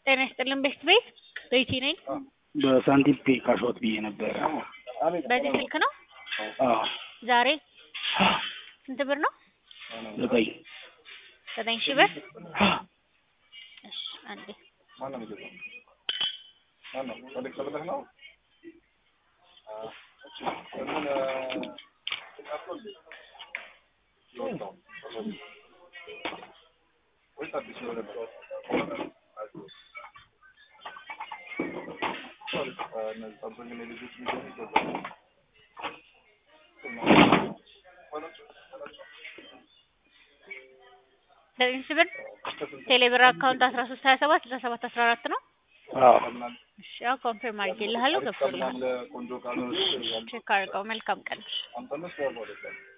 ጤና ይስጥልን ቤት ቤት ቤቲ ነኝ። በሳንቲም ፔ ካሾት ብዬ ነበረ። በዚህ ስልክ ነው አዎ ዛሬ ስንት ብር ነው? ዘጠኝ ዘጠኝ ሺህ ብር። እሺ አንዴ ዘጠኝ ሺህ ብር ቴሌብር አካውንት አስራ ሶስት ሀያ ሰባት ስልሳ ሰባት አስራ አራት ነው። አዎ እሺ ያው ኮንፊርም አድርጌልሃለሁ ገብቶልሃል። ቼክ አድርገው። መልካም ቀን።